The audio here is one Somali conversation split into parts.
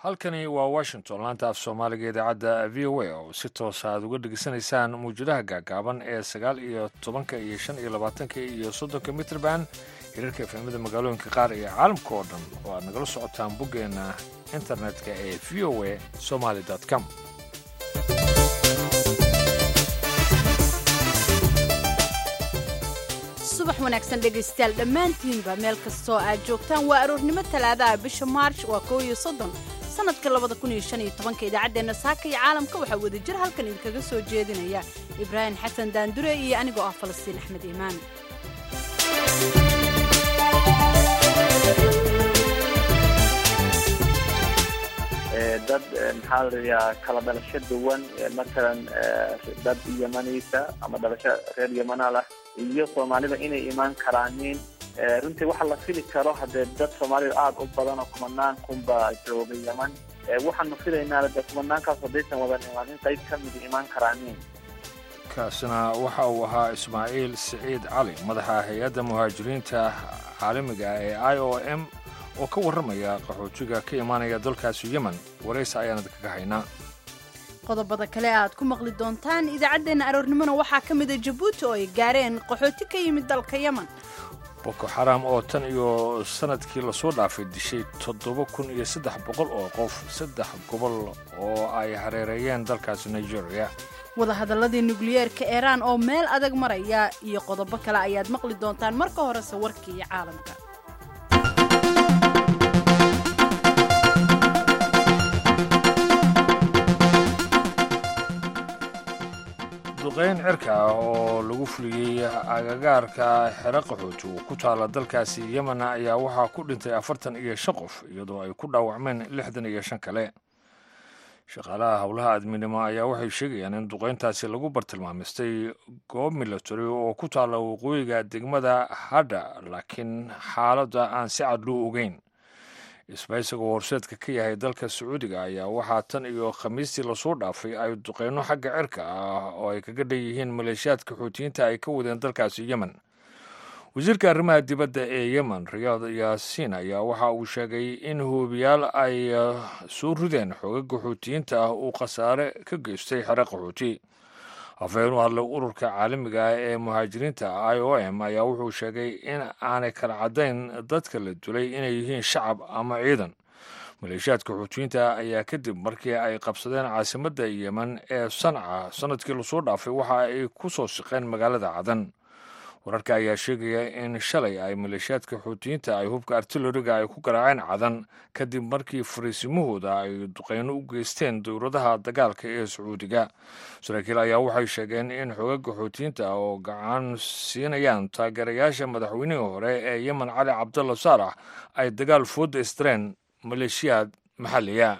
halkani waa washington laanta af soomaaliga idaacadda v o a oo si toosa aad uga dhegeysanaysaan mawjadaha gaagaaban ee sagaal iyo tobanka iyo shan iyo labaatanka iyo soddonka mitrband hirarka efemada magaalooyinka qaar iyo caalamka oo dhan oo aad nagala socotaan boggeenna internetka ee v o a somaly com subax wanaagsan dhegaystayaal dhammaantiinba meel kastoo aad joogtaan waa aroornimo talaadaha bisha maarch waa koo iyo soddon sannadka labada kun iyo shan iyo tobanka idaacaddeenna saaka iyo caalamka waxaa wadajir halkan idinkaga soo jeedinaya ibraahim xasan daandure iyo anigoo ah falastiin axmed iimaan dad maxaa ladayaa kala dhalasho duwan matalan dad yamaniisa ama dhalasho reer yamanal ah iyo soomaalida inay imaan karaanin runtii waxa la fili karo haddee dad soomaalida aada u badan oo kumanaan kunba jooga yaman waxaanu filaynaa de kumanaankaas haddaysan wadan imaanin qayb ka mid imaan karaanin kaasina waxa uu ahaa ismaaciil siciid cali madaxa hay-adda muhaajiriinta caalamiga ee i o m oo ka warramaya qaxootiga ka imaanaya dalkaasi yemen waraysa ayaanad kaga haynaa qodobada kale aad ku maqli doontaan idaacaddeenna aroornimona waxaa ka mida jabuuti oo ay gaareen qaxooti ka yimid dalka yemen boko xaram oo tan iyo sannadkii lasoo dhaafay dishay toddoba kun iyo saddex boqol oo qof saddex gobol oo ay hareereeyeen dalkaasi nigeria wadahadalladii nukliyeerka iiraan oo meel adag maraya iyo qodobo kale ayaad maqli doontaan marka horese warkii iyo caalamka duqayn cirka ah oo lagu fuliyey agagaarka xero qaxooti oo ku taala dalkaasi yemen ayaa waxaa ku dhintay afartan iyo shan qof iyadoo ay ku dhaawacmeen lixdan iyo shan kale shaqaalaha howlaha adminimo ayaa waxay sheegayaan in duqayntaasi lagu bartilmaamistay goob milatary oo ku taala waqooyiga degmada hadha laakiin xaaladda aan si cad loo ogeyn isbaysagoo horseedka ka yahay dalka sacuudiga ayaa waxaa tan iyo khamiistii lasoo dhaafay ay duqeyno xagga cirka ah oo ay kaga dhan yihiin maleeshiyaadka xuutiyiinta ay ka wadeen dalkaasi yemen wasiirka arrimaha dibadda ee yemen riyaad yaasiin ayaa waxa uu sheegay in hoobiyaal ay soo rideen xoogaga xuutiyiinta ah uu khasaare ka geystay xero qaxooti afhayeen u hadlay ururka caalamiga ah ee muhaajiriinta i o m ayaa wuxuu sheegay in aanay kala caddayn dadka la dulay inay yihiin shacab ama ciidan maleeshiyaadka xuutiyiinta ayaa kadib markii ay qabsadeen caasimadda yemen ee sanca sannadkii lasoo dhaafay waxa ay ku soo siqeen magaalada cadan wararka ayaa sheegaya in shalay ay maleeshiyaadka xuutiyiinta ay hubka artilariga ay ku garaaceen cadan kadib markii fariisimahooda ay duqeyno u geysteen dowladaha dagaalka ee sacuudiga saraakiil ayaa waxay sheegeen in xogaga xuutiyiinta oo gacan siinayaan taageerayaasha madaxweynihii hore ee yemen cali cabdalla saalax ay dagaal fooda istireen maleeshiyaad maxalliya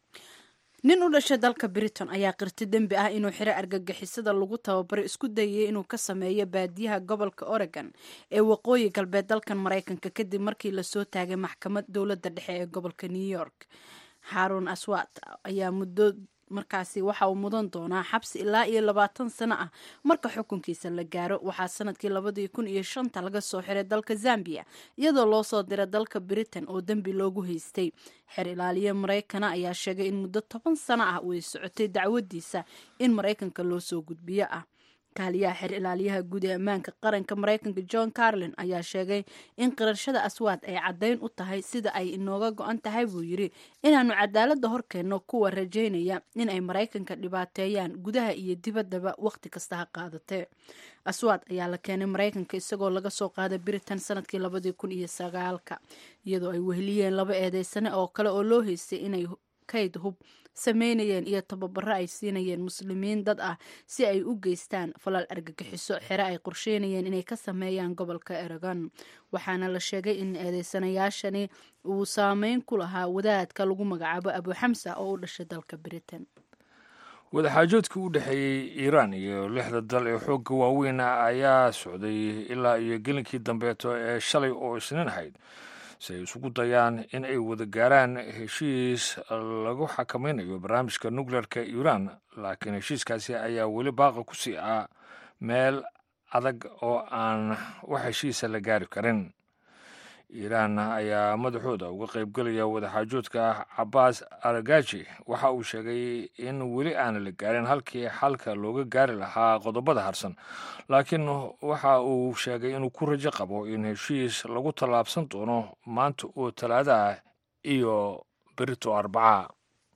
nin u dhashay dalka britain ayaa qirti dembi ah inuu xiro argagixisada lagu tababaro isku dayay inuu ka sameeyo baadiyaha gobolka oregon ee waqooyi galbeed dalkan maraykanka kadib markii lasoo taagay maxkamad dowladda dhexe ee gobolka new york xarun aswat ayaa muddo markaasi waxa uu mudan doonaa xabsi ilaa iyo labaatan sano ah marka xukunkiisa la gaaro waxaa sanadkii labadii kun iyo shanta laga soo xiray dalka zambia iyadoo loo soo diray dalka britain oo dembi loogu haystay xer ilaaliye maraykana ayaa sheegay in muddo toban sano ah uu socotay dacwadiisa in maraykanka loo soo gudbiyo ah kaaliyaha xer ilaaliyaha guud ee ammaanka qaranka maraykanka john carlin ayaa sheegay in qirashada aswaad ay caddayn u tahay sida ay inooga go-an tahay buu yidhi inaannu cadaaladda horkeenno kuwa rajaynaya in ay maraykanka dhibaateeyaan gudaha iyo dibaddaba wakhti kasta ha qaadatee aswaad ayaa la keenay maraykanka isagoo laga soo qaaday britain sanadkii labadii kun iyo sagaalka iyadoo ay weheliyeen laba eedeysane oo kale oo loo haystay inay kayd hub sameynayeen iyo tababaro ay siinayeen muslimiin dad ah si ay u geystaan falal argagixiso xere ay qorsheynayeen inay ka sameeyaan gobolka eragon waxaana la sheegay in eedeysanayaashani uu saameyn ku lahaa wadaadka lagu magacaabo abuxamsa oo u dhashay dalka britain wadaxaajoodkii u dhexeeyey iiraan iyo lixda dal ee xoogga waaweyn ayaa socday ilaa iyo gelinkii dambeeto ee shalay oo isniin ahayd si ay isugu dayaan in ay wada gaaraan heshiis lagu xakamaynayo barnaamijka nukleerka iiraan laakiin heshiiskaasi ayaa weli baaqa ku sii ah meel adag oo aan wax heshiisa la gaari karin iiraan ayaa madaxooda uga qaybgelaya wadaxaajoodka cabaas aragaji waxa uu sheegay in weli aana la gaarin halkii xalka looga gaari lahaa qodobada harsan laakiin waxa uu sheegay inuu ku rajo qabo in heshiis lagu tallaabsan doono maanta oo talaada ah iyo berito arbaca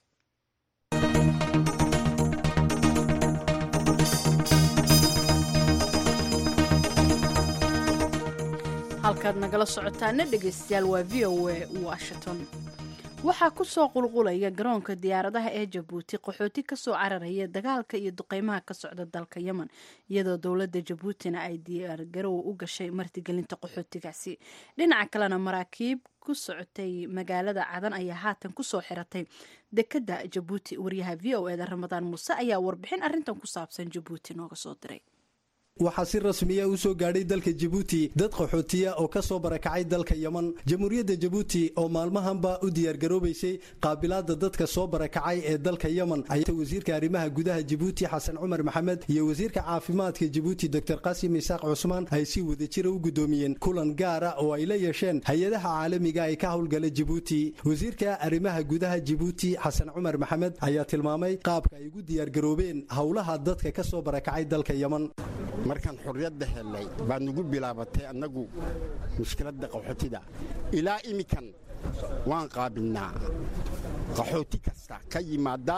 halkaad nagala socotaana dhegaystayaal waa v o a washington waxaa ku soo qulqulaya garoonka diyaaradaha ee jabuuti qaxooti kasoo cararaya dagaalka iyo duqeymaha ka socda dalka yemen iyadoo dowladda jabuutina ay diyaargarow u gashay martigelinta qaxootigaasi dhinaca kalena maraakiib ku socotay magaalada cadan ayaa haatan kusoo xiratay dekadda jabuuti waryaha v o eda ramadaan muuse ayaa warbixin arintan ku saabsan jabuuti nooga soo diray waxaa si rasmiya u soo gaadhay dalka jabuuti dad qaxootiya oo ka soo barakacay dalka yeman jamhuuriyadda jabuuti oo maalmahanba u diyaargaroobaysay qaabilaadda dadka soo barakacay ee dalka yeman ayaa wasiirka arrimaha gudaha jabuuti xasan cumar maxamed iyo wasiirka caafimaadka jabuuti doctor qasim isaaq cusmaan ay si wadajira u guddoomiyeen kulan gaara oo ay la yeesheen hay-adaha caalamiga ee ka howlgala jabuuti wasiirka arrimaha gudaha jabuuti xasan cumar maxamed ayaa tilmaamay qaabka ay ugu diyaargaroobeen howlaha dadka ka soo barakacay dalka yeman markaan xorriyadda helnay baa nugu bilaabatay annagu mushkiladda qaxootida ilaa iminkan waan qaabilnaa qaxooti kasta ka yimaada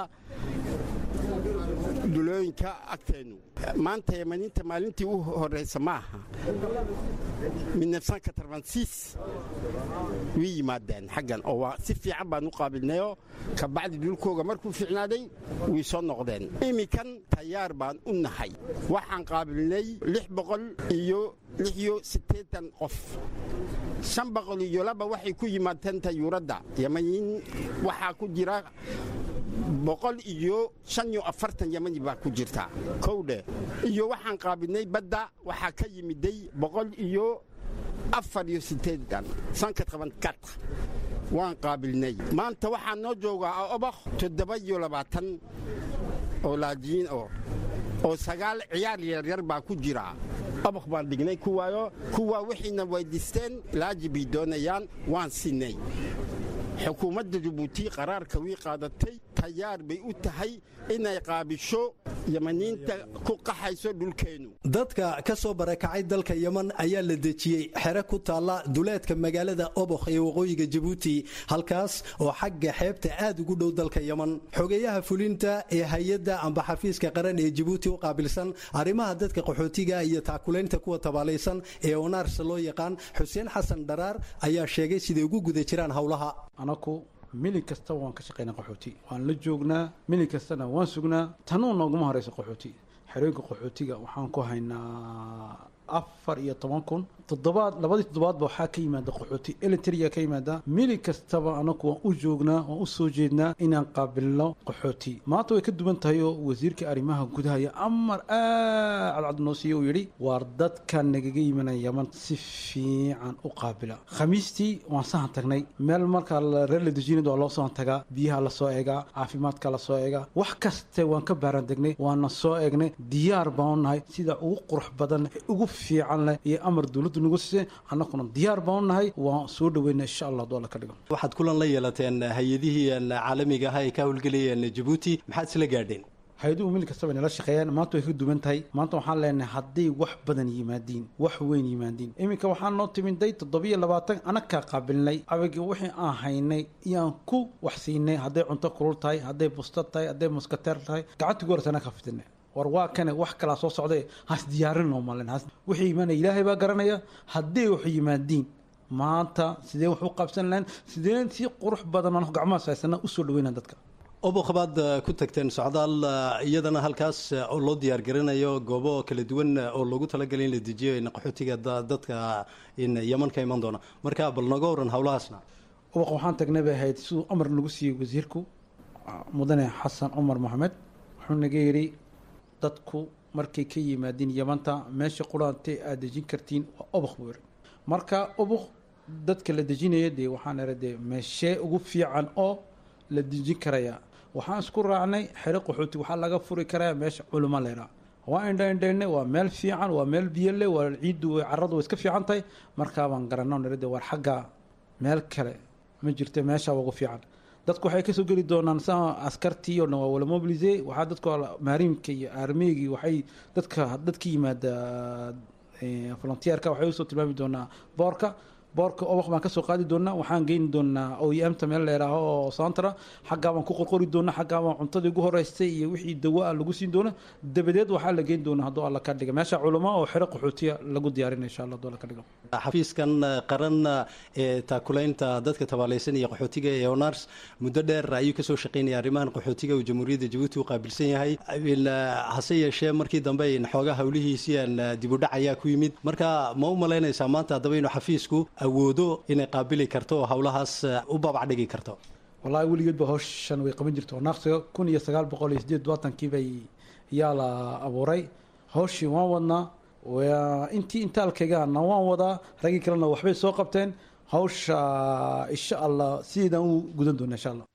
dulooyinka agteennu maanta yamaniinta maalintii u horraysa ma aha way yimaadeen xaggan oo si fiican baan u qaabilnayoo kabacdi dhulkooga markuu fiicnaaday way soo noqdeen iminkan tayaar baan u nahay waxaan qaabilnay lix boqol iyo lix iyo siddeetan qof shan boqol iyo laba waxay ku yimaadeen tayuuradda yamaniin waxaa ku jira boqol iyo shan iyo afartan yamani baa ku jirta kowdhe iyo waxaan qaabilnay badda waxaa ka yimiday boqol iyo afar iyo sideedan sanka qaban kat waan qaabilnay maanta waxaa noo joogaa obakh toddoba iyo labaatan oo laajiin oo oo sagaal ciyaar yaryar baa ku jira obakh baan dhignay kuwaayo kuwaa wixiina weydiisteen laaji bay doonayaan waan siinay xukuumadda jabuuti qaraarka wii qaadatay tayaar bay u tahay inay qaabisho yamaniinta ku qaxayso dhulkeennu dadka ka soo barakacay dalka yeman ayaa la dejiyey xere ku taalla duleedka magaalada obokh ee waqooyiga jabuuti halkaas oo xagga xeebta aad ugu dhow dalka yeman xogeeyaha fulinta ee hay-adda amba xafiiska qaran ee jabuuti u qaabilsan arrimaha dadka qaxootiga iyo taakulaynta kuwa tabaalaysan ee onaarsa loo yaqaan xuseen xasan dharaar ayaa sheegay siday ugu guda jiraan howlaha anaku milin kasta waan ka shaqaynaa qaxooti waan la joognaa milin kastana waan sugnaa tanuu nooguma horeysa qaxooti xerooyinka qaxootiga waxaan ku haynaa afar iyo toban kun toddobaad labadii toddobaadba waxaa ka yimaada qaxooti elitria ka yimaada milin kastaba anaku waan u joognaa waan u soo jeednaa inaan qaabilno qaxooti maanta way ka duwan tahay oo wasiirka arrimaha gudaha iyo amar aad cadcad noo siiye uu yidhi waar dadka nagaga yimanaya yaman si fiican u qaabila khamiistii waan sahan tagnay meel markaa reer la dejinad waa loo sahan tagaa biyaha lasoo eegaa caafimaadka lasoo eegaa wax kaste waan ka baaran degnay waana soo eegnay diyaar baan u nahay sida ugu qurux badan ugu fiican leh iyo amar dowladdu nagu siisay annaguna diyaar baan u nahay waan soo dhaweyna insha allah doola ka dhigo waxaad kulan la yeelateen hay-adihii caalamiga ah ee ka howlgelayeen jabuuti maxaad isla gaadheen hay-aduhu mil kastaba nala shaqeeyaan maanta way ka duwan tahay maanta waxaan leenahay hadday wax badan yimaadiin wax weyn yimaadiin iminka waxaan noo timiday toddobiyo labaatan anakaa qaabilnay abagi wixii aan haynay iyaan ku wax siinay hadday cunto kulul tahay hadday busta tahay hadday muskateer tahay gacantii gu hortana ka fidinay war waa kane wax kalaa soo socday has diyaarinoo malen wixii imaanaya ilaahay baa garanaya hadday wax yimaadiin maanta sidee wax u qabsan lahayn sideen si qurux badan aan gacmahaas haysana usoo dhaweyna dadka obokh baad ku tagteen socdaal iyadana halkaas oo loo diyaargarinayo goobo kala duwan oo loogu talagalay in la dejiyo qaxootiga dadka yeman ka iman doona marka bal naga waran howlahaasna obokh waxaan tagnay bay ahayd siduu amar nagu siiyey wasiirku mudane xasan cumar maxamed wuxuu naga yidhi dadku markay ka yimaadiin yamanta meesha quraantee aad dejin kartiin waa obokh buu yidhi marka obokh dadka la dejinaya dee waxaan ira dee meeshee ugu fiican oo la dejin karaya waxaan isku raacnay xero qaxooti waxaa laga furi karaa meesha culimo leeraa waa indha indhayne waa meel fiican waa meel biyo leh waa ciiddu caradu way iska fiican tahay markaa baan garanno nirade war xagga meel kale ma jirta meesha ugu fiican dadku waxay kasoo geli doonaan sa askartii oo dhan waa wala mobilise waxaa dadku maarimka iyo armeygi waxay dadka dadka yimaada volunteerka waxay usoo tilmaami doonaa boorka boorka obaq baan kasoo qaadi doonaa waxaan geyni doonaa oemta meel leeraaho oo santra xaggaa baan ku qorqori doonaa xaggaa baan cuntadii ugu horeystay iyo wixii dawa lagu siin doona dabadeed waxaa la geyn doonaa hadduu alla ka dhiga meesha culamo oo xero qaxootiya lagu diyaarinay insha allah hadduu alla ka dhigo xafiiskan qaran ee taakulaynta dadka tabaalaysan iyo qaxootiga ee honars muddo dheer ayuu kasoo shaqeynaya arrimahan qaxootiga uu jamhuuriyadda jabuuti u qaabilsan yahay hase yeeshee markii dambe xoogaa howlihiisian dibudhac ayaa ku yimid marka ma u malaynaysaa maanta haddaba inuu xafiisku awoodo inay qaabili karto oo howlahaas u babac dhigi karto wallahi weligeedba howshan way qaban jirto naaqsiga kun iyo sagaal boqol iyo sideed labaatanki bay yaa la abuuray howshii waan wadnaa intii intaalkaygaana waan wadaa raggii kalena waxbay soo qabteen hawsha insha allah sideedaan u gudan doona insha allah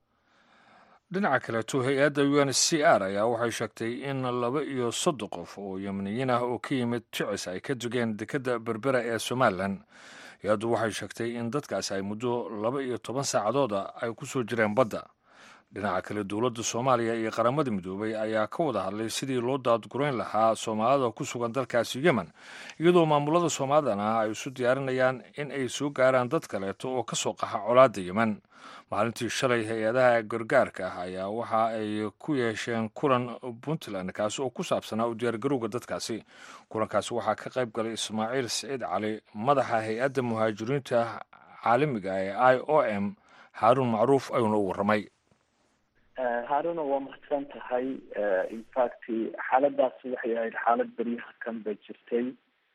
dhinaca kaleeto hay-adda u n c r ayaa waxay sheegtay in laba iyo soddon qof oo yemniyiin ah oo ka yimid jicis ay ka degeen dekedda berbera ee somalilan hay-addu waxay sheegtay in dadkaasi ay muddo laba iyo toban saacadooda ay ku soo jireen badda dhinaca kale dowladda soomaaliya iyo qaramada midoobay ayaa ka wada hadlay sidii loo daadgurayn lahaa soomaalida ku sugan dalkaasi yemen iyadoo maamulada soomaalidana ay isu diyaarinayaan in ay soo gaaraan dad kaleeto oo ka soo qaxa colaadda yemen maalintii shalay hay-adaha gargaarka ah ayaa waxa ay ku yeesheen kulan puntland kaasi oo ku saabsanaa u diyaargarowga dadkaasi kulankaasi waxaa ka qayb galay ismaaciil siciid cali madaxa hay-adda muhaajiriinta caalamiga ee i o m haaruun macruuf ayuuna u warramay haaruna waa mahadsan tahay infact xaaladaas waxay ahayd xaalad beryaha kan bay jirtay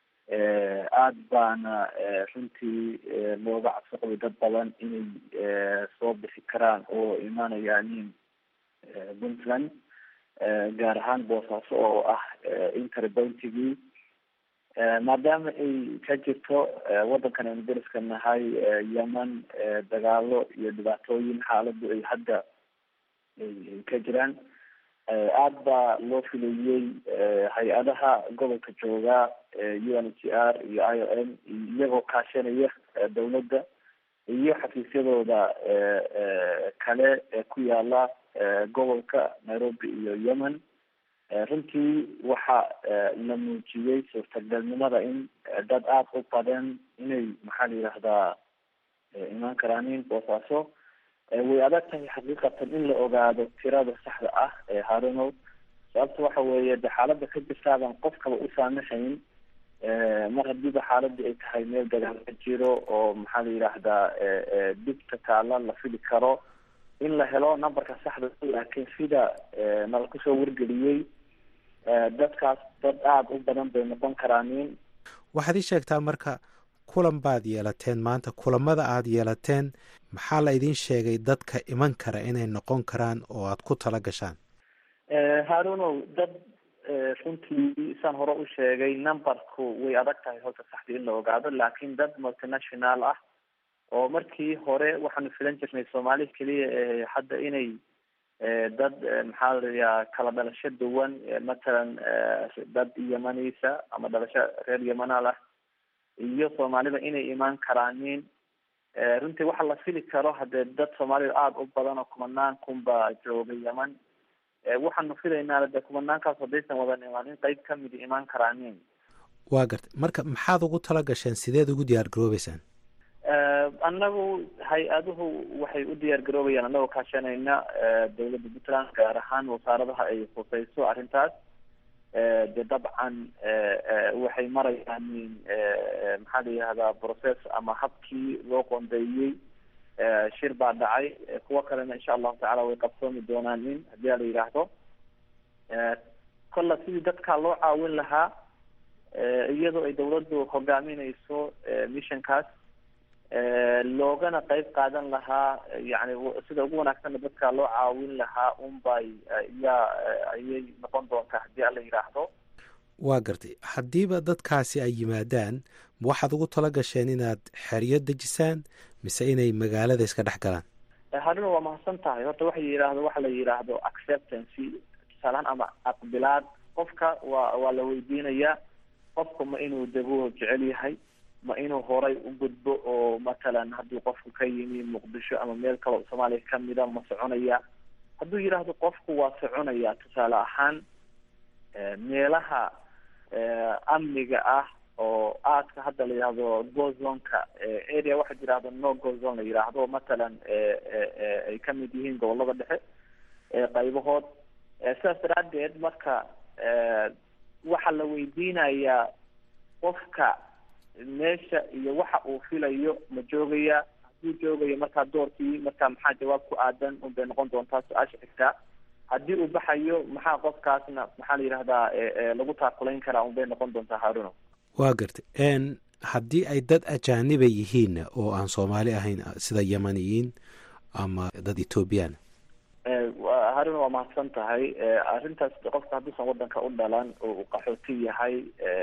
aada baana runtii looga cabsiqabay dad badan inay soo bixi karaan oo imaanayaanin puntland gaar ahaan boosaaso oo ah interbountigii maadaama ay ka jirto waddankan aynu dariska nahay yemen dagaalo iyo dhibaatooyin xaaladu ay hadda ay ka jiraan aada baa loo filayey hay-adaha gobolka jooga u n h r iyo i o m iyagoo kaashanaya dawladda iyo xafiisyadooda kale ee ku yaala gobolka nairobi iyo yemen runtii waxa la muujiyey suurtagalnimada in dad aada u badan inay maxaa la yidhaahdaa imaan karaanin boosaaso way adag tahay xaqiiqatan in la ogaado tirada saxda ah ee harunow sababta waxa weeye de xaalada ka jirtaaban qofkaba u saamaxayn mar hadiiba xaaladii ay tahay meel dagaal ka jiro oo maxaa la yidhaahdaa dhibta taala la fili karo in la helo numberka saxda laakiin sida nala kusoo wargeliyey dadkaas dad aada u badan bay noqon karaanin waxaad ii sheegtaa marka kulan baad yeelateen maanta kulamada aada yeelateen maxaa la idiin sheegay dadka iman kara inay noqon karaan oo aad ku tala gashaan harunow dad runtii saan hore u sheegay numberku way adag tahay horta saxdii in la ogaado laakiin dad multinational ah oo markii hore waxaanu filan jirnay soomaali keliya ee hadda inay dad maxaa laiyaa kala dhalasho duwan matalan dad yemanisa ama dhalasho reer yemanal ah iyo soomaalida inay imaan karaanin runtii waxa la fili karo hadee dad soomaalida aada u badan oo kumanaan kunba jooga yeman waxaanu filaynaa de kumanaankaas haddaysan wadan imaan in qeyb kamidi imaan karaanin waa gartay marka maxaad ugu tala gasheen sideed ugu diyaar garoobeysaan annagu hay-aduhu waxay u diyaar garoobayaan annagoo kaashanayna dawladda puntland gaar ahaan wasaaradaha ay khuseyso arrintaas de dabcan waxay marayaan maxaa la yihahdaa process ama habkii loo qoondeeyey shir baa dhacay kuwo kalena insha allahu tacala way qabsoomi doonaan in haddii a la yidhaahdo kolla sidii dadkaa loo caawin lahaa iyadoo ay dawladdu hogaaminayso missionkaas loogana qeyb qaadan lahaa yani sida ugu wanaagsanna dadkaa loo caawin lahaa unbay yaa ayay noqon doontaa haddii ala yidhaahdo waa gartay haddiiba dadkaasi ay yimaadaan waxaad ugu tala gasheen inaad xeryo dejisaan mise inay magaalada iska dhex galaan haruna waa mahadsan tahay horta waxa yidhaahdo waxa la yidhaahdo acceptancy tusaalahaan ama aqbilaad qofka waa waa la weydiinayaa qofka ma inuu dego jecel yahay ma inuu horay u gudbo oo matalan haddii qofku ka yimi muqdisho ama meel kale oo soomaaliya kamida ma soconaya hadduu yidhaahdo qofku waa soconaya tusaale ahaan meelaha amniga ah oo aadka hadda la yidhaahdo gozonka area waxaa yidhahdo no gozon la yidhaahdo matalan ay kamid yihiin gobolada dhexe qaybahood sidaas daraadeed marka waxaa la weydiinayaa qofka meesha iyo waxa uu filayo ma joogaya hadduu joogayo markaa doorkii marka maxaa jawaab ku aadan unbay noqon doontaa su-aasha xigtaa haddii uu baxayo maxaa qofkaasna maxaa la yidhahdaa lagu taakulayn karaa unbay noqon doontaa haaruno waa gartay haddii ay dad ajaaniba yihiinna oo aan soomaali ahayn sida yamaniyiin ama dad ethoobiyan haruna waa mahadsan tahay arrintaas qofka hadduusan wadanka u dhalan oo uu qaxooti yahay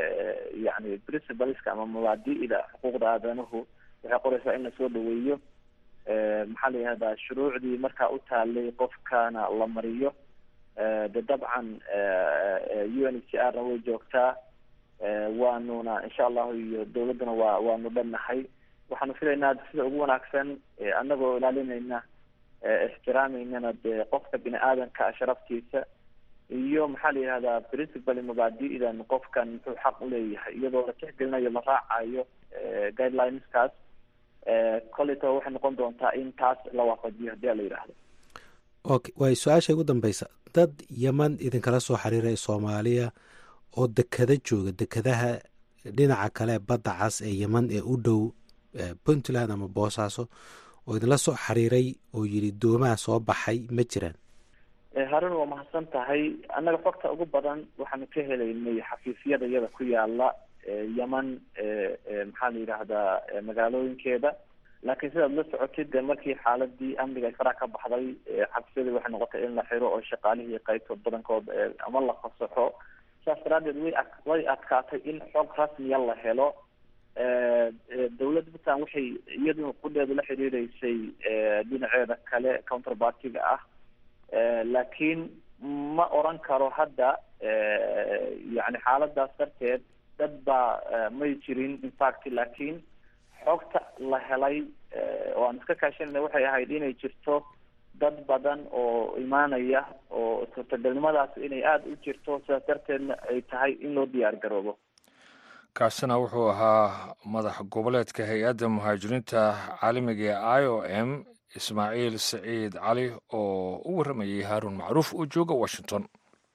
yani principleska ama mabaadi'da xuquuqda aadanuhu waxay qoraysaa in lasoo dhaweeyo maxaa la yihahdaa shuruucdii markaa u taalay qofkana la mariyo de dabcan u n h r na way joogtaa waanuna insha allahu iyo dawladduna waa waanu dhannahay waxaanu filaynaa sida ugu wanaagsan anagoo ilaalinayna ixtiraameynana dee qofka bini aadanka sharaftiisa iyo maxaa la yihahdaa principal mabaadi'dan qofkan muxuu xaq uleeyahay iyadoo la tixgelinayo la raacayo guidelineskaas koleyto waxay noqon doontaa in taas la waafajiyo hadii a la yidhaahdo okay waay su-aasha ugu dambeysa dad yeman idinkala soo xiriiraya soomaaliya oo dekada jooga dekadaha dhinaca kale badda cas ee yeman ee u dhow puntland ama boosaaso oo idinla soo xiriiray oo yidhi doomaha soo baxay ma jiraan harun waa mahadsan tahay annaga xogta ugu badan waxaanu ka helaynay xafiisyada iyada ku yaala yeman maxaa la yidhaahdaa magaalooyinkeeda laakiin sidaad la socotid de markii xaaladii amniga ay faraa ka baxday xafiisyadii waxay noqotay in la xiro oo shaqaalihii qaybtood badankood ama la fasaxo saas daraadeed way a way adkaatay in xog rasmiya la helo dawladda puntland waxay iyadu qudheedu la xiriireysay dhinaceeda kale counterpartiga ah laakiin ma oran karo hadda yani xaaladaas darteed dad baa may jirin infact laakiin xogta la helay oo aan iska kaashanayna waxay ahayd inay jirto dad badan oo imaanaya oo suurtagalnimadaas inay aada u jirto sidaas darteedna ay tahay in loo diyaar garoobo kaasina wuxuu ahaa madax goboleedka hay-adda muhaajiriinta caalamiga ee i o m ismaaciil saciid cali oo u warramayay haaruun macruuf oo jooga washington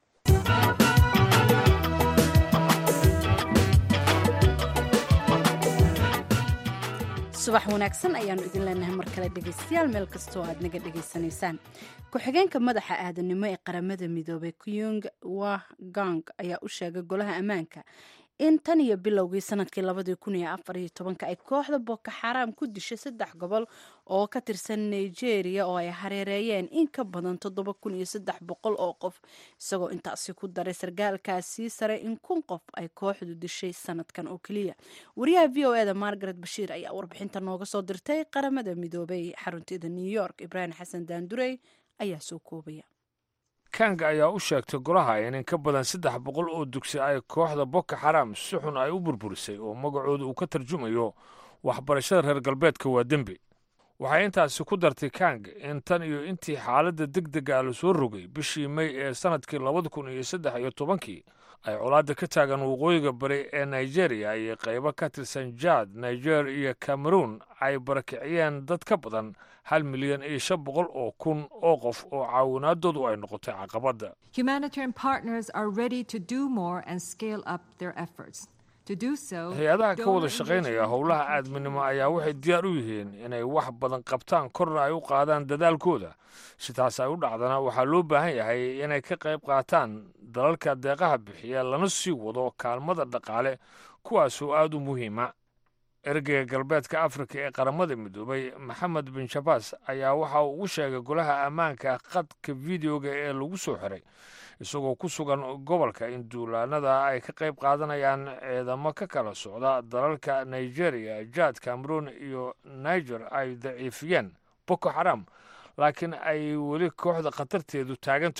subax wanaagsan ayaanu idin leenahay mar kale dhegaystayaal meel kastoo aad naga dhegaysanaysaan ku-xigeenka madaxa aadanimo ee qaramada midoobay kyung wah gang ayaa u sheegay golaha ammaanka in tan iyo bilowgii sanadkii labadii kun iyo afar iyo tobanka ay kooxda boko xaraam ku dishay saddex gobol oo ka tirsan nigeria oo ay hareereeyeen in ka badan toddoba kun iyo saddex boqol oo qof isagoo intaasi ku daray sargaalkaasii sare in kun qof ay kooxdu dishay sanadkan oo keliya wariyaha v o eda margaret bashiir ayaa warbixinta nooga soo dirtay qaramada midoobay xarunteeda new york ibraahim xasan daandurey ayaa soo koobaya kanga ayaa u sheegtay golaha in in ka badan saddex boqol oo dugsi ay kooxda boko xaraam si xun ay u burburisay oo magacooda uu ka tarjumayo waxbarashada reer galbeedka waa dembi waxay intaasi ku dartay kang in tan iyo intii xaaladda deg dega la soo rogay bishii may ee sannadkii labada kun iyo saddex iyo tobankii ay colaadda ka taagan waqooyiga bari ee nigeria iyo qaybo ka tirsan jaad niger iyo cameroon ay barakiciyeen dad ka badan hal milyan iyo shan boqol oo kun oo qof oo caawinaadoodu ay noqotay caqabadda Humanitarian partners are ready to do more and scale up their efforts. To do so, hay-adaha ka wada donor shaqaynaya engagement howlaha will aadminimo ayaa waxay diyaar u yihiin inay wax badan qabtaan korna ay u qaadaan dadaalkooda si taas ay u dhacdana waxaa loo baahan yahay inay ka qayb qaataan dalalka deeqaha bixiya lana sii wado kaalmada dhaqaale kuwaasoo aada u muhiima ergeyga galbeedka afrika ee qaramada midoobay maxamed bin shabaas ayaa waxa uu ugu sheegay golaha ammaanka qadka videoga ee lagu soo xiray isagoo ku sugan gobolka in duulaanada ay ka qayb qaadanayaan ciidamo ka kala socda dalalka nigeria jaad cameroon iyo niger ay daciifiyeen boko xaram laakiin ay weli kooxda khatarteedu taagan tahay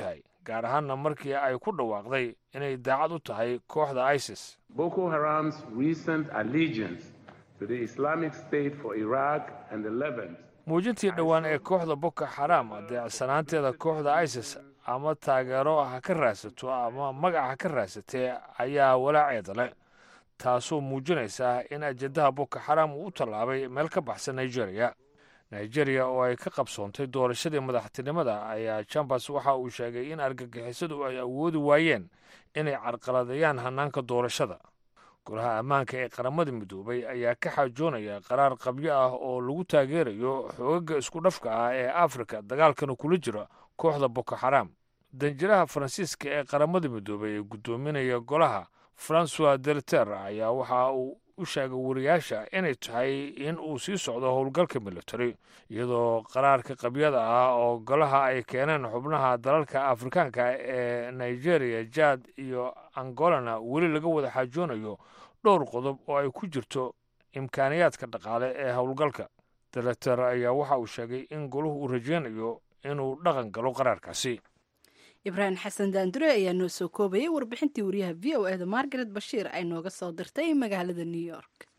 gaar ahaanna markii ay ku dhawaaqday inay daacad u tahay kooxda isis Boko Haram's recent allegiance to the Islamic State for Iraq and the Levant muujintii dhowaan ee kooxda boko xaraam adeecsanaanteeda kooxda isis ama taageero ha ka raadsato ama magac ha ka raadsatee ayaa walaaceeda leh taasoo muujinaysa in ajendaha boko xaraam uu u tallaabay meel ka baxsan nigeria nigeria oo ay ka qabsoontay doorashadii madaxtinimada ayaa jambas waxa uu sheegay in argagixisadu ay awoodi waayeen inay carqaladeeyaan hannaanka doorashada golaha ammaanka ee qaramada midoobay ayaa ka xaajoonaya qaraar qabyo ah oo lagu taageerayo xoogaga isku dhafka ah ee afrika dagaalkana kula jira kooxda boko xaraam danjiraha faransiiska ee qaramada midoobay ee guddoominaya golaha francois delter ayaa waxa uu u sheegay wariyaasha inay tahay in uu sii socdo howlgalka military iyadoo qaraarka qabyada ah oo golaha ay keeneen xubnaha dalalka afrikaanka ee nigeria jad iyo angolana weli laga wada xaajoonayo dhowr qodob oo ay ku jirto imkaaniyaadka dhaqaale ee howlgalka deleter ayaa waxa uu sheegay in golahu uu rajeynayo inuu dhaqan galo qaraarkaasi ibraahim xasan daandure ayaa noo soo koobayay warbixintii wariyaha v o e da margaret bashiir ay nooga soo dirtay magaalada new york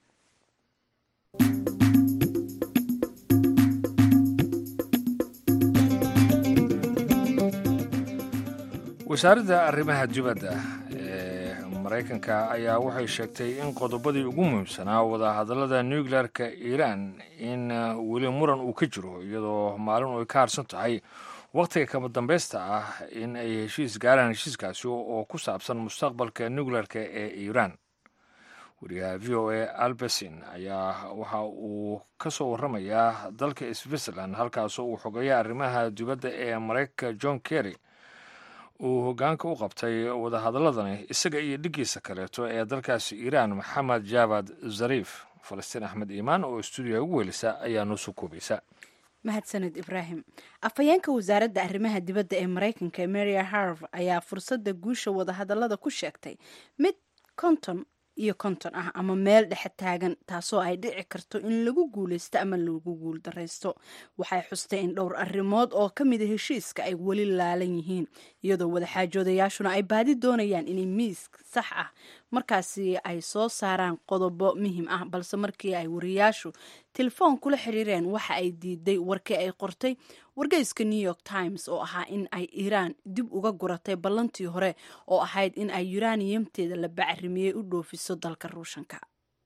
wasaaradda arrimaha dibadda ee maraykanka ayaa waxay sheegtay in qodobadii ugu muhiimsanaa wadahadallada nuclearka iiraan in weli muran uu ka jiro iyadoo maalin ay ka harsan tahay wakhtiga kama dambaysta ah in ay heshiis gaaraan heshiiskaasi oo ku saabsan mustaqbalka nuclearka ee iiraan wariyaha v o a albersin ayaa waxa uu ka soo warramayaa dalka switzerland halkaasoo uu xogaya arrimaha dibadda ee maraykanka john kerry uu hoggaanka u qabtay wadahadaladani isaga iyo dhiggiisa kaleeto ee dalkaasi iiraan maxamed jaabad zariif falastiin axmed iimaan oo stuudiyaha ugu welisa ayaa noo soo koobaysa mahadsaned ibraahim afhayeenka wasaaradda arrimaha dibadda ee maraykanka maria harv ayaa fursadda guusha wadahadallada ku sheegtay mid konton iyo konton ah ama meel dhexe taagan taasoo ay dhici karto in lagu guulaysto ama lagu guul daraysto waxay xustay in dhowr arrimood oo ka mida heshiiska ay weli laalan yihiin iyadoo wadaxaajoodayaashuna ay baadi doonayaan inay miis sax ah markaasi ay soo saaraan qodobo muhiim ah balse markii ay wariyaashu telefoon kula xiriireen waxa ay diiday warkii ay qortay wargeyska new york times oo ahaa in ay iiraan dib uga guratay ballantii hore oo ahayd in ay yuraniyamteeda la bacrimiyey u dhoofiso dalka ruushanka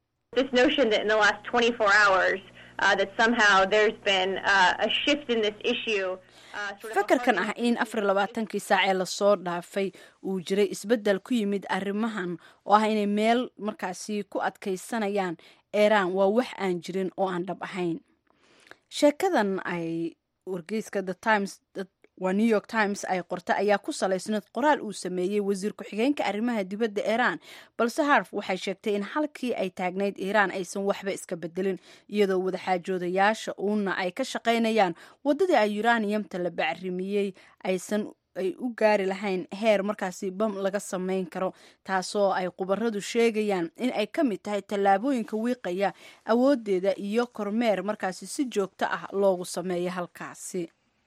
fakarkan ah in afar labaatankii saac ee lasoo dhaafay uu jiray isbeddel ku yimid arrimahan oo ah inay meel markaasi ku adkaysanayaan iiraan waa wax aan jirin oo aan dhab ahayn sheekadan ay wargeyska the times waa new york times ay qorta ayaa ku salaysnayd qoraal uu sameeyey wasiir ku-xigeenka arrimaha dibadda iiraan balse harf waxay sheegtay in halkii ay taagnayd iiraan aysan waxba iska bedelin iyadoo wadaxaajoodayaasha uuna ay ka shaqaynayaan waddadii ay yuraniyamta la bacrimiyey aysan ay u gaari lahayn heer markaasi bam laga samayn karo taasoo ay khubaradu sheegayaan in ay ka mid tahay tallaabooyinka wiiqaya awoodeeda iyo kormeer markaasi si joogto ah loogu sameeyo halkaasi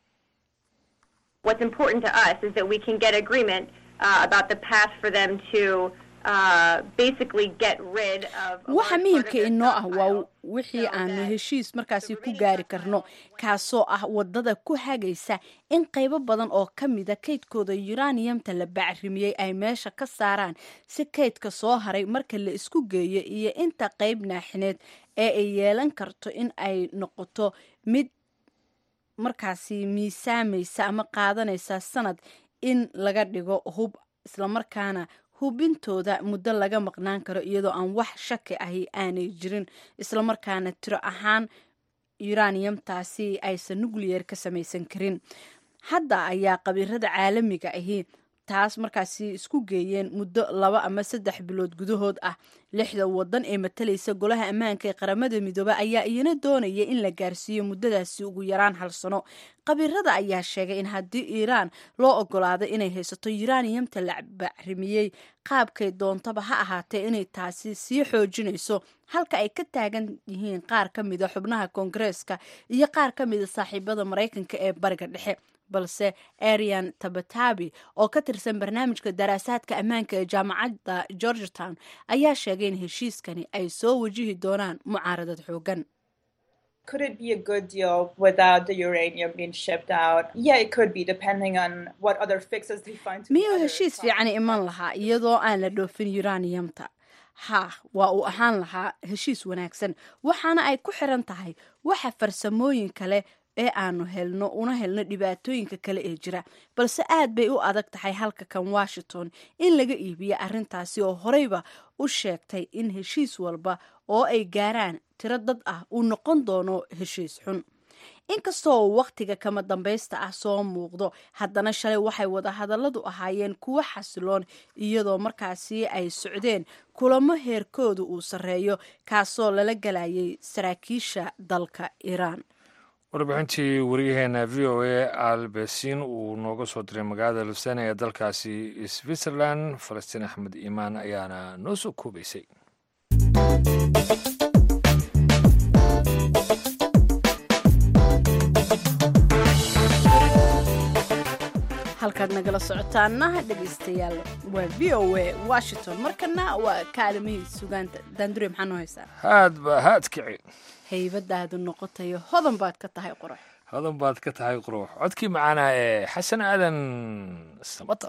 what's important to us is that we can get agreement uh, about the path for them to uh, basically get rid of waxa muhiimka inoo ah waa wixii aanu heshiis markaasi ku gaari karno kaasoo ah wadada ku hagaysa in qaybo badan oo ka mida kaydkooda yuraniyamta la bacrimiyey ay meesha ka saaraan si kaydka soo haray marka la isku geeyo iyo inta qayb naaxineed ee ay yeelan karto in ay noqoto mid markaasi miisaamaysa ama qaadanaysa sanad in laga dhigo hub islamarkaana hubintooda muddo laga maqnaan karo iyadoo aan wax shaki ahi aanay jirin islamarkaana tiro ahaan yuraniyamtaasi aysan nucleyer ka samaysan karin hadda ayaa qabiirada caalamiga ahi taas markaasi isku geeyeen muddo laba ama saddex bilood gudahood ah lixda wadan ee matalaysa golaha ammaanka ee qaramada midoobe ayaa iyana doonaya in la gaarsiiyo muddadaasi ugu yaraan hal sano qabiirada ayaa sheegay in haddii iiraan loo ogolaado inay haysato yuraniyamta la bacrimiyey qaabkay doontaba ha ahaatee inay taasi sii xoojinayso halka ay ka taagan yihiin qaar ka mida xubnaha koongareeska iyo qaar ka mida saaxiibada maraykanka ee bariga dhexe balse arian tabatabi oo ka tirsan barnaamijka daraasaadka ammaanka ee jaamacadda georgetown ayaa sheegay in heshiiskani ay soo wajihi doonaan mucaaradad xoogan Could it be a good deal without the uranium being shipped out? Yeah, it could be, depending on what other fixes they find. to be miyuu other heshiis fiican iman lahaa iyadoo aan la dhoofin uraniumta ha waa uu ahaan lahaa heshiis wanaagsan waxaana ay ku xiran tahay waxa farsamooyin kale ee aanu helno una helno dhibaatooyinka kale ee jira balse aad bay u adag tahay halka kan washington in laga iibiyo arrintaasi oo horeyba u sheegtay in heshiis walba oo ay gaaraan tiro dad ah uu noqon doono heshiis xun inkastoo uu wakhtiga kama dambaysta ah soo muuqdo haddana shalay waxay wadahadalladu ahaayeen kuwo xasiloon iyadoo markaasi ay socdeen kulamo heerkooda uu sarreeyo kaasoo lala galayay saraakiisha dalka iiraan warbixintii wariyaheena v o a albesin uu nooga soo diray magaalada lusane ee dalkaasi switzerland falastiin axmed iimaan ayaana noo soo koobaysay halkaad nagala socotaana dhegaystayaal waa v o a washington markana waa kaalimihii sugaanta daandure maxaa noo haysaa haad ba haad kici haybadaadu noqotayo hodan baad ka tahay qurax hodan baad ka tahay quruux codkii macaanaa ee xasan aadan samatar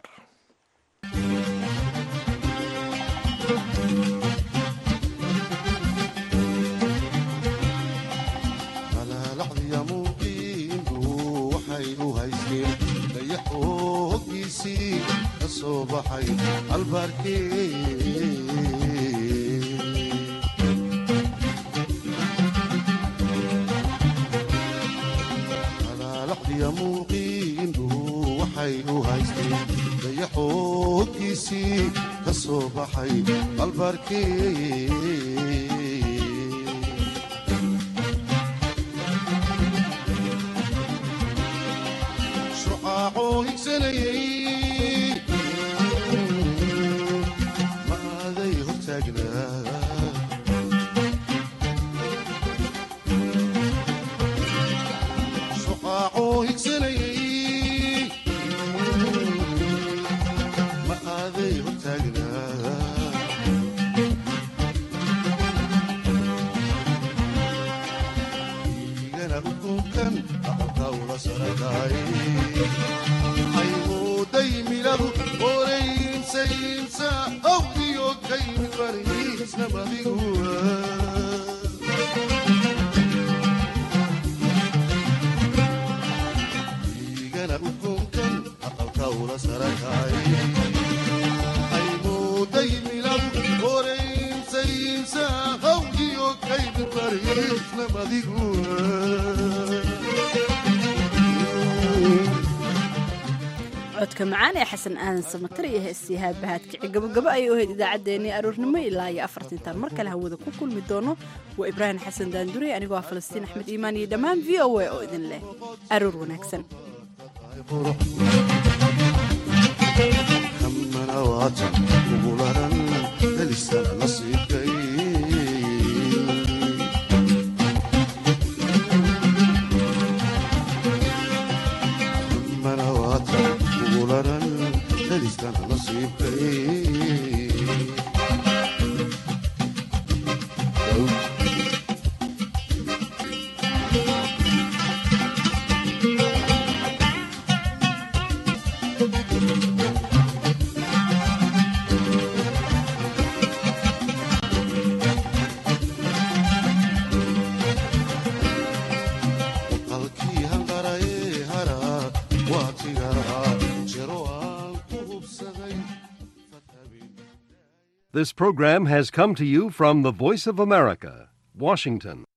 malaalacdiya muuqiindu waxay u haysteen dayaxoo hoggiisii ka soo baxay albaarkee malaalacdiya muuqiindu waxay u haysteen dayaxoo hoggiisii ka soo baxay albaarkee shucaacoo higsanayay ma aaday hortaagnaa shucaacoo higsanayay ma aaday hortaagnaa igana ukunkan aqalka ula sarakaay aymuuday miladu oreynsaynsa awdiyo kaymi bariisna badiguwa igana ukunkan aqalka ula sarakaay aymuuday miladu oreynsaynsa awdiyo kaymi bariisna badiguwa codka macaan ee xasan aadan samatar iyo heestii haabahaadkici gabogabo ayay u hayd idaacaddeenii aroornimo ilaa iyo afartintaan mar kale hawada ku kulmi doono waa ibraahim xasan daandure anigoo ah falastiin axmed iimaan iyo dhammaan v o a oo idin leh aroor wanaagsan hamana waata ugularan helisana nasiibkay hamana waata ugularan helisana nasiibkay qalkii hanqaraye hara waatigaa jiro aan ku hubsaday This program has come to you from the Voice of America, Washington.